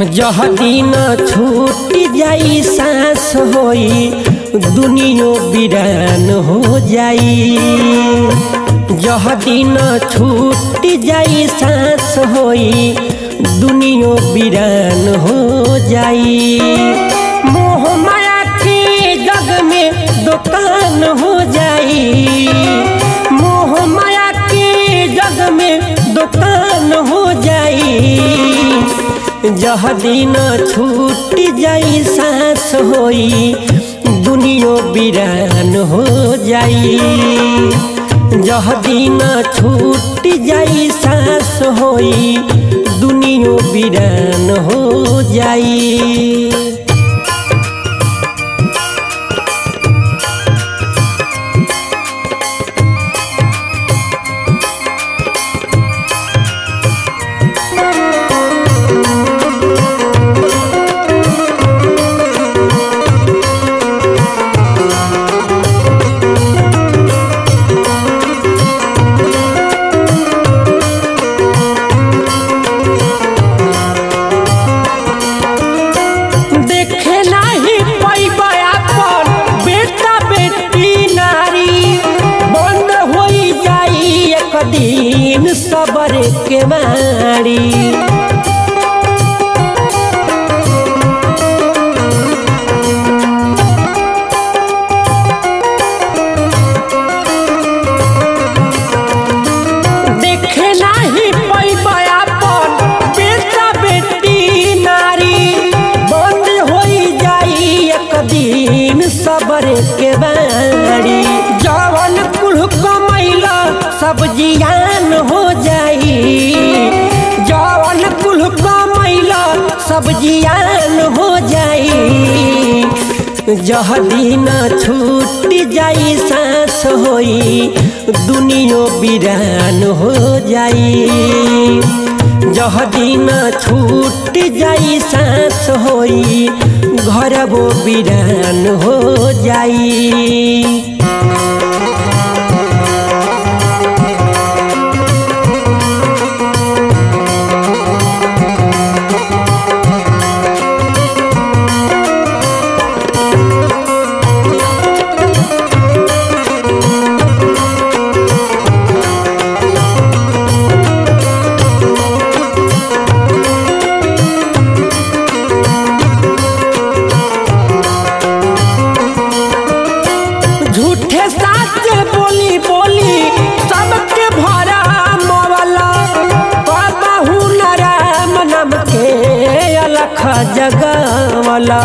जह दिन छूट जाई सांस होई दुनियो बिरान हो जाई जह दिन छूट जाई सांस होई दुनियो बिरान हो जाई मोह माया के जग में दुकान हो जाई मोह माया के जग में दुकान हो जाई जह दिन छूट जाई सांस होई दुनियो बिरान हो जाई जह दिन छूट जाई सांस होई दुनियो बिरान हो जाई देखे नाही पैबा अपन बेटा बेटी नारी बंद होई जाई एक दिन सबर के मारी देखे नाही पैबा अपन बेटा बेटी नारी बंद होई जाई एक दिन सबर के बारी जवन कुल कमैला सब जियान हो जाई जवन कुल कमैला सब जियान हो जाई जह दिन छूट जाई सांस होई दुनियो बिरान हो जाई जह दिन छूट जाई सांस होई घर वो बिरान हो जाई झूठे साच बोली बोली सबके भरा मवला कहू न राम नाम के अलख जगवला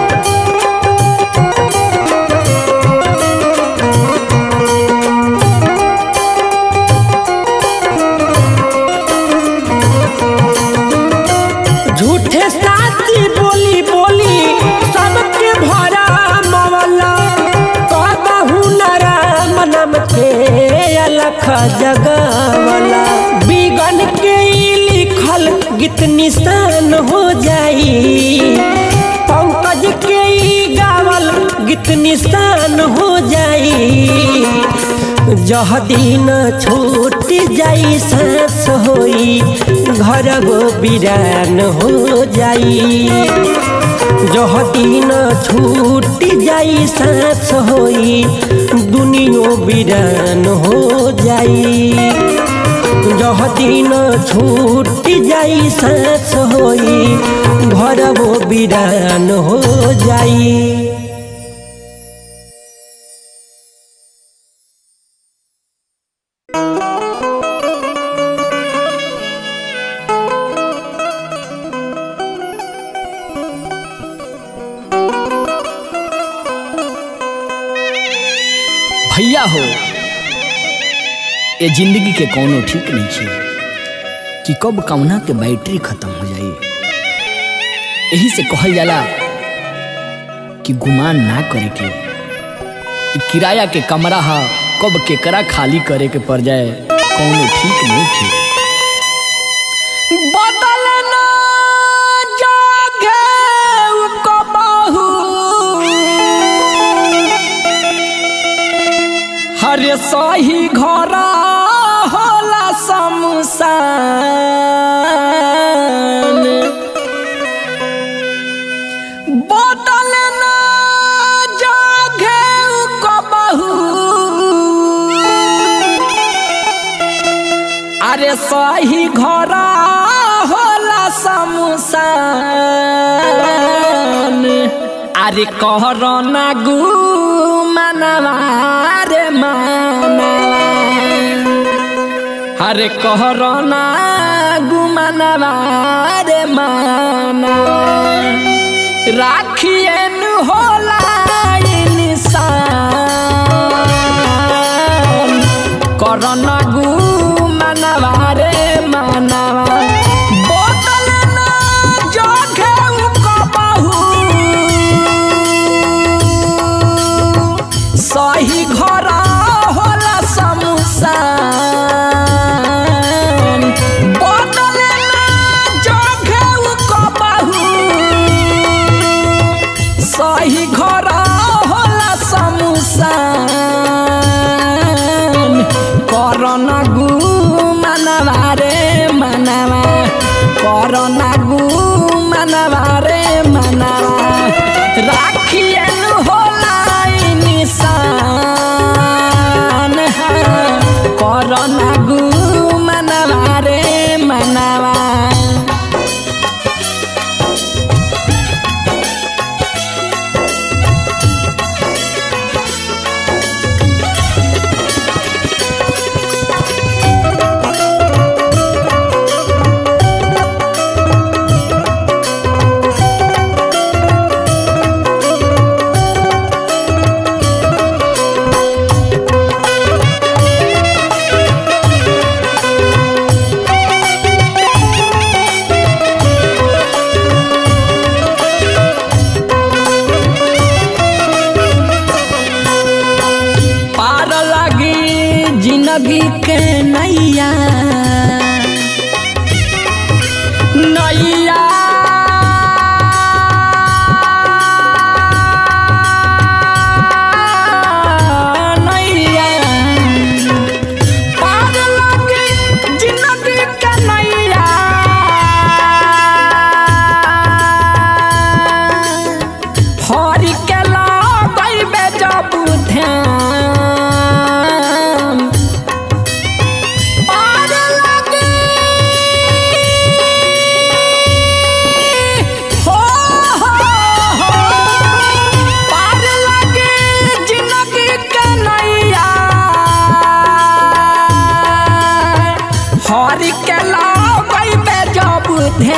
झूठे साची बोली बोली सबके भरा मवला कहू न राम नाम के अलख जगवला बिगन के ई लिखल गीत निशान हो जाई पंकज के ई गावल गीत निशान हो जाई जह दिन छूट जाई सांस होई घर गो बिरान हो जाई जह दिन छूट जाई सांस होई दुनियो बिरान हो जाई जह दिन छूट जाई सांस होई घर वो बिरान हो जाई भैया हो ये जिंदगी के कोनो ठीक नहीं छे कि कब कौना के बैटरी खत्म हो जाई यही से कहल जाला कि गुमान ना करे के ई किराया के कमरा हा कब केकरा खाली करे के पड़ जाए कोनो ठीक नहीं थे बदलना जागे कबहू हरे सही घर होला शमशान अरे सही घर होला समसान अरे कहर ना गु मनवा रे मानवा अरे कहर ना गु मनवा रे मानवा राखिए नु होला इंसान करन गु मनवा रे मनवा बोतल ना जोखे कबहू सही घर होला समसान बोतल ना जोखे कबहू सही घर होला समसान करना गु मनवा रे मनवा करना गु मनवा रे मनवा राखियन होला निशान करना गु मनवा रे मनवा पार लगी जिंदगी के नैया नैया नैया पार लगी जिंदगी के नैया हरि के लगैबे जब ध्यान पार लगे हो हो हो पार लगे जिंदगी के नैया हरि के लगैबे जब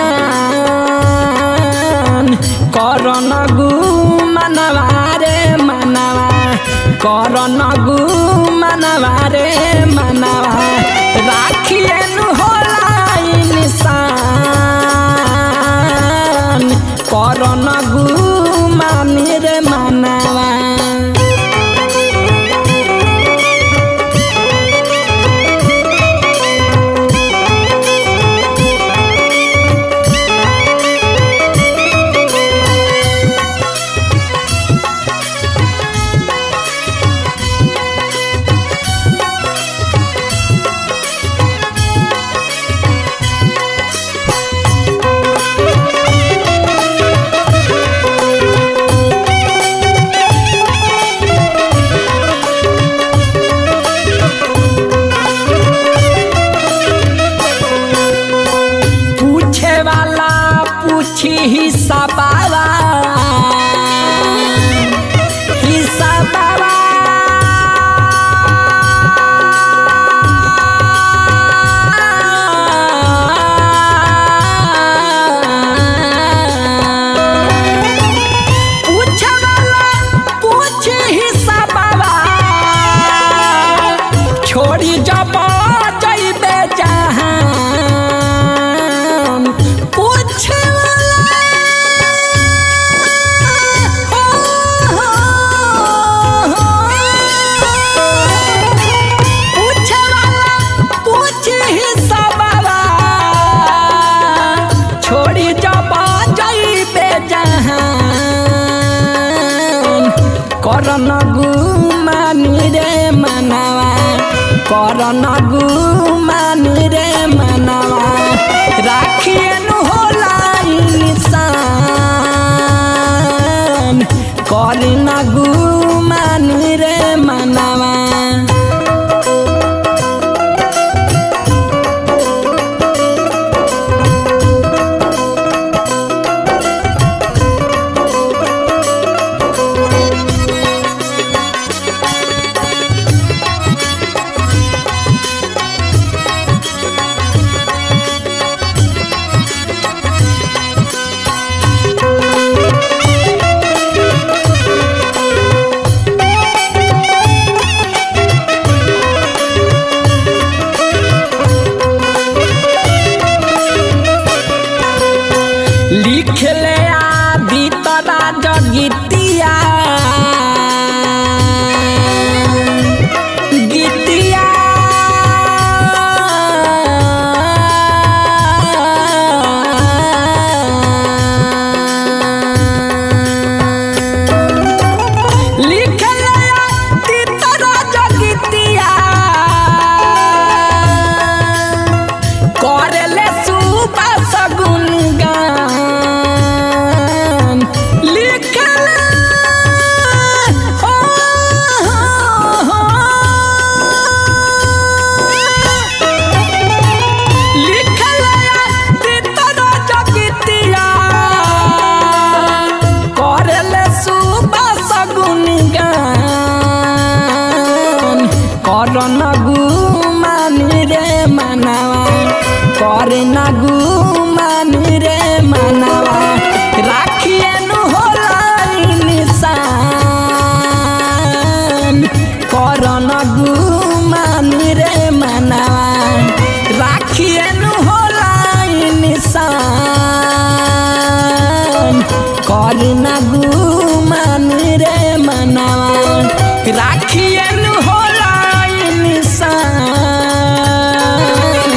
ध्यान करन गु मनवा रे मनवा करन गु मनवा रे मनवा राखियन होला इंसान करन गु मानी रे मनवा पूछे वाला पूछी हिसाबावा हिसाबावा पूछे वाला पूछी हिसाबावा छोड़ी जब जइबे जहान पूछ छोड़ी जब जइबे जहान करन गुमानी रे मनवा करन गुमानी रे मनवा राखियन होला इंसान करन गुमानी रे मनवा लिखले आ भीतरा जगितिया गीतिया लिखले आ भीतरा जगितिया करले सुबह सगुन गान लिखले हो हो लिखले तीतर जगितिया करले सुबह सगुन गान करन गुमानी रे मनावा करे ना गुमानी रे मनावा राखिए नु होला निशान करन गुमानी रे मनावा राखिए नु होला निशान करना गुमानी रे मनावा राखिए नु होला निशान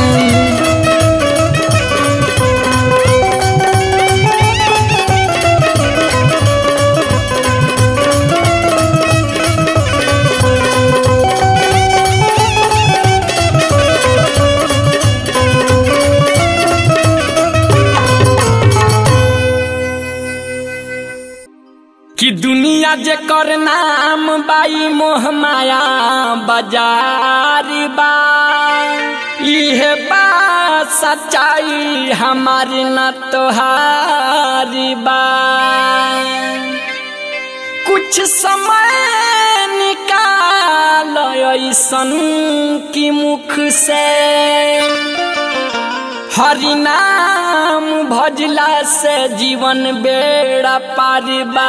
कि दुनिया जे कर नाम बाई मोह माया बाजारी बा इहे बा सच्चाई हमारी न तोहारी बा कुछ समय निकाल ऐसन की मुख से हरि नाम भजला से जीवन बेड़ा पार बा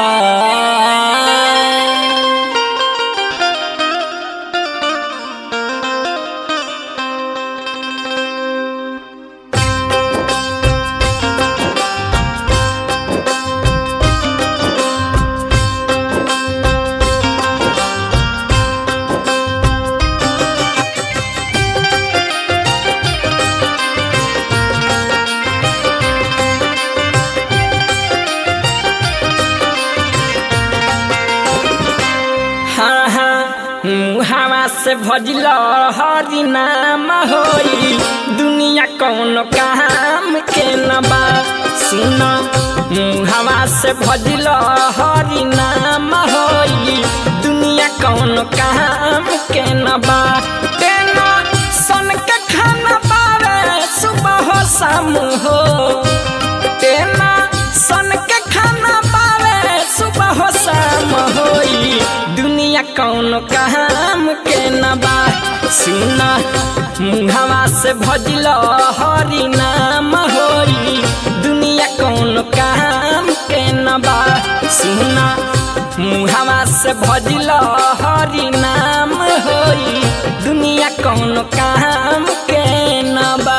हाँ हाँ मुहावा से भजल हरि नाम होई दुनिया कौन काम के न बा सुन मुहावा से भजल हरि नाम होई दुनिया कौन काम के न बा तेना सन के खाना पावे सुबह हो शाम हो तेना सन के खाना पावे सुबह हो शाम होई दुनिया कौन काम के न बा सुना मुहावा से भजल हरि नाम होई दुनिया कौन काम के न बा सुना मुहावा से भजल हरि नाम होई दुनिया कौन काम के न बा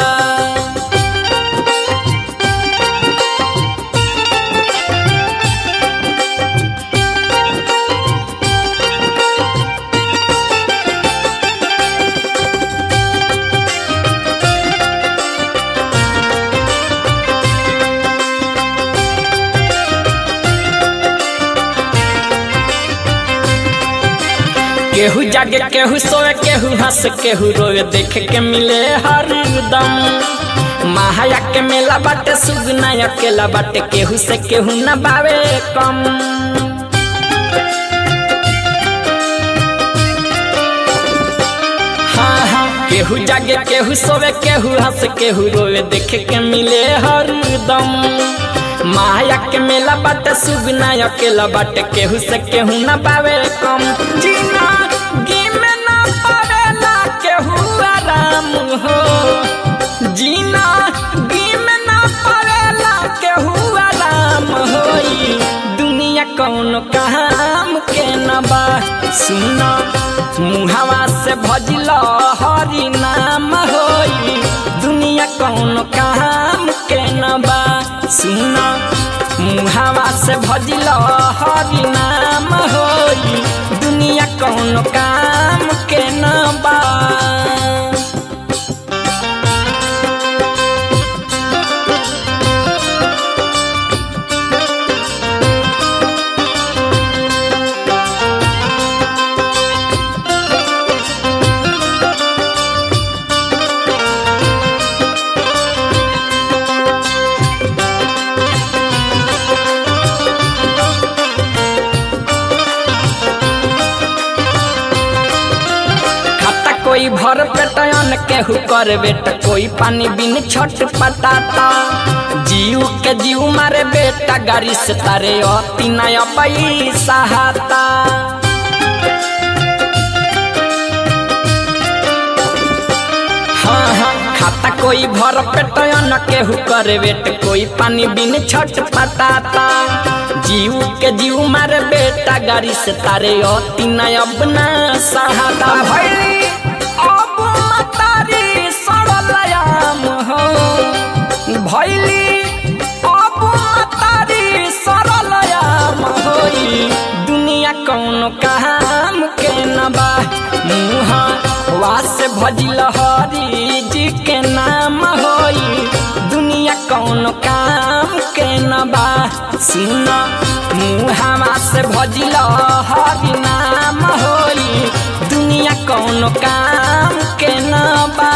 केहू जागे केहू सोए केहू हंस केहू रोए देख के मिले हरदम महाया के मेला बाटे सुगना अकेला बाटे केहू से केहू न बावे कम हाँ हाँ केहू जागे केहू सोवे केहू हंस केहू रोए देख के मिले हरदम माया के मेला बाटे सुगना अकेला बाटे केहू से केहू न पावे कम जीना गिम न पावेला केहू आराम हो जीना गिम न पावेला केहू आराम होई दुनिया कौन काम के न बा सुना मुहावा से भजल हरि नाम होई दुनिया कौन काम के न बा सुना मुहावा से भजिल हरि नाम होई दुनिया कौन काम के न बा खाता कोई भर पेटन केहू कर बेटा कोई पानी बिन छट पटाता जीव के जीव मारे बेटा गाड़ी से तारे अति नया पैसा हाता हाँ हाँ खाता कोई भर पेटन केहू कर बेट कोई पानी बिन छट पटाता जीव के जीव मारे बेटा गाड़ी से तारे अति नया अपना सहाता भैली अब मतारी सरलयाम हो भैली अब मतारी सरलयाम होई दुनिया कौन काम के न बा मुहा वास भजिल हरी जी के नाम होई दुनिया कौन काम के न बा सुन मुहावा से भजिल हरि नाम होई दुनिया कौन काम के न बा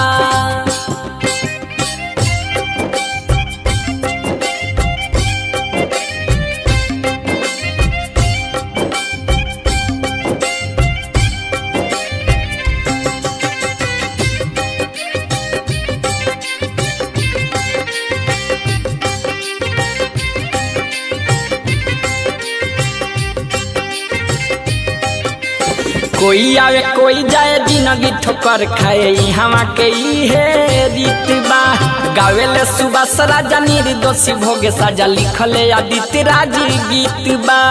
कोई आवे कोई जाए जिंदगी ठोकर खाए हवा के इहे रीत बा गावेले सुबह सराजा निर्दोषी भोगे साजा लिखले आदित्य राज गीत बा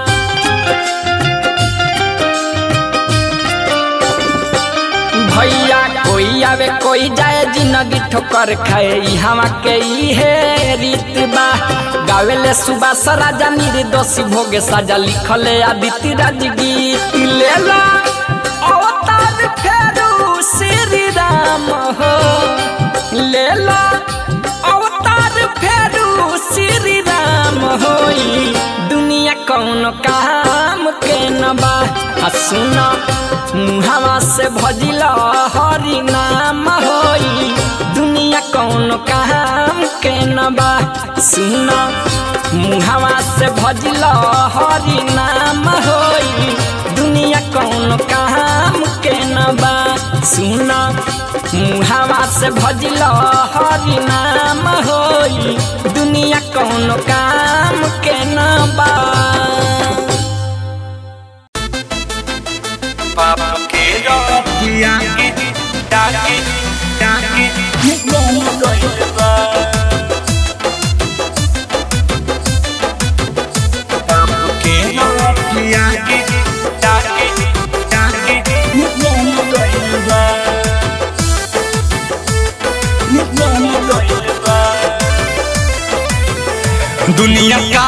भैया कोई आवे कोई जाए जिंदगी ठोकर खाए हवा के इहे रीत बा गावेले सुबह सराजा निर्दोषी भोगे साजा लिखले आदित्य राज गीत लेला अवतार फेरू श्री राम हो लेला अवतार फेरू श्री राम होई दुनिया कौन काम के न बा आ सुना मुहावा से भजिल हरि नाम होई दुनिया कौन काम के न बा सुना मुहावा से भजिल हरि नाम होई दुनिया कौन काम के न बा सुना मुहावा से भजिल हरि नाम होई दुनिया कौन काम के न बा बाप के रतिया के डाके डाके निकल गइल बा बाप के रतिया के डाके डाके निकल गइल बा निकल गइल बा दुनिया का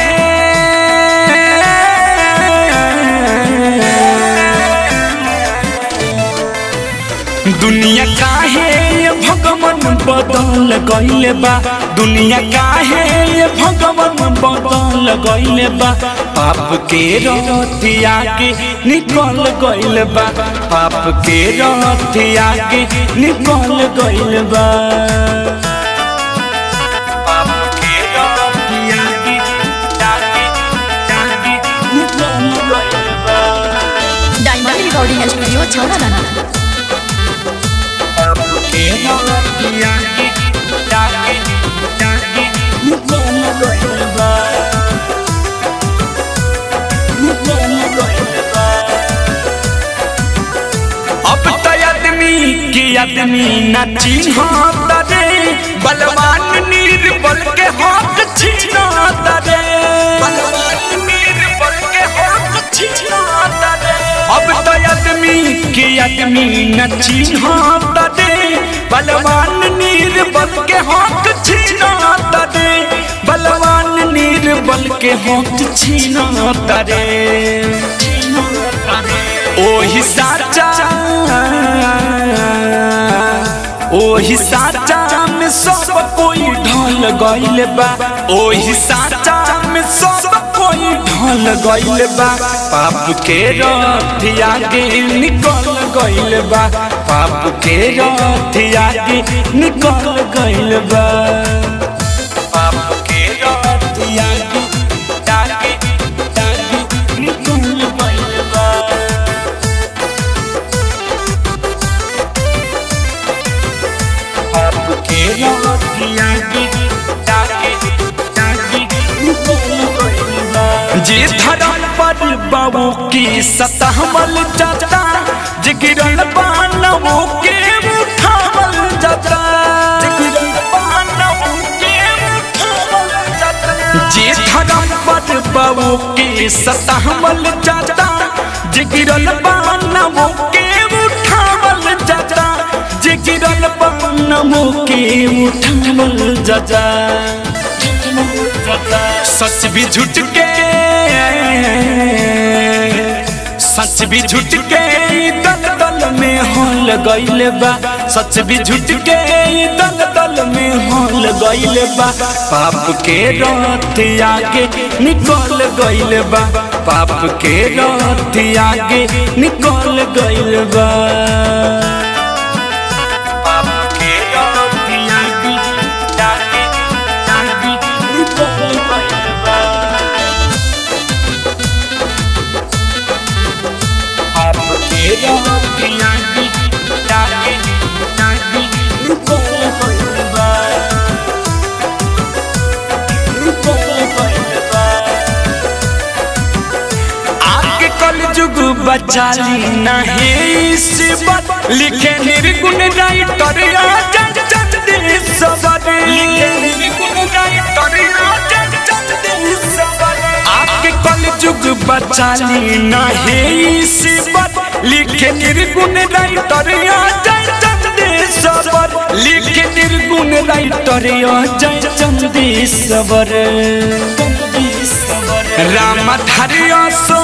है दुनिया काहे ये भगवान बदल गइले बा दुनिया काहे ये भगवान बदल गइले बा पाप के रतिया के निकल गइले बा पाप के रतिया के निकल गइले बा पाप के रतिया के जाके जाके निकल गइले बा डायमंड रिकॉर्डिंग स्टूडियो छौड़ा दाना के रतिया के जाके जाके निकल गइले बा निकल गइले बा अब तो आदमी के आदमी न चिन्हत रे बलवान निर्बल के हाथ छीनत रे बलवान निर्बल के हाथ छीनत रे अब तो आदमी के आदमी न चिन्हत रे बलवान निर्बल के हाथ छीनत तारे बलवान निर्बल के हाथ छीना तारे ओही साचा ओही साचा में सब कोई ढल गइल बा ओही साचा में सब कोई ढल गइल बा पाप के रथ आगे निकल गइल बा पाप के रथ आगे निकल गइल बा पाप के रथ आगे आगे आगे निकल गइल बा आपके रतिया की डाके डाके जे धरम पर बाबू की सतहमल जाता जिगिरल बानवो के उठावल जाता जिगिरल बानवो के उठावल जाता जे धरम पर बाबू की सतहमल जाता जिगिरल बानवो के उठावल जाता जे गिरल नमो के उठावल जाजा सच भी झूठ के सच भी झूठ के दल दल में हल गइल बा सच भी झूठ के दल दल में हल गइल बा पाप के रथ आगे निकल गइल बा पाप के रथ आगे निकल गइल बा आपके रतिया की डाके डाके निकल गइल बा आपके रतिया की डाके डाके निकल गइल बा निकल गइल बा आगे कल जुग बचाली नहीं सिबत लिखे निर्गुण राइटर आजा जग दे सबर लिखे निर्गुण राइटर आजा जग दे सबर आगे कल जुग बचाली नहीं सिबत लिखे निर्गुण राइटर आजा जग दे सबर लिखे निर्गुण राइटर आजा जग दे सबर राम धरिया सो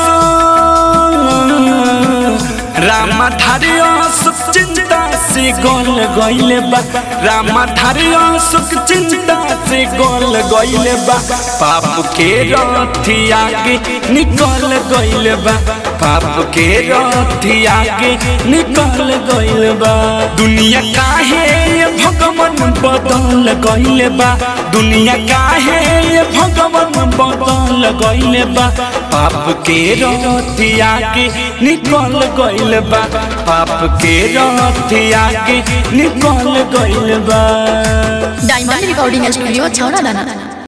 राम धरिया सुख चिंता से गोल गइल बा राम धरिया सुख चिंता से गोल गइल बा पाप के रथ आगे निकल गइल बा पाप के रथ आगे निकल गइल बा दुनिया काहे ये भगवान बदल गइल बा दुनिया काहे ये भगवान बदल गइल बा पाप के रथ आगे निकल गइल बा पाप के रथ आगे निकल गइल बा डायमंड रिकॉर्डिंग स्टूडियो छौड़ा दाना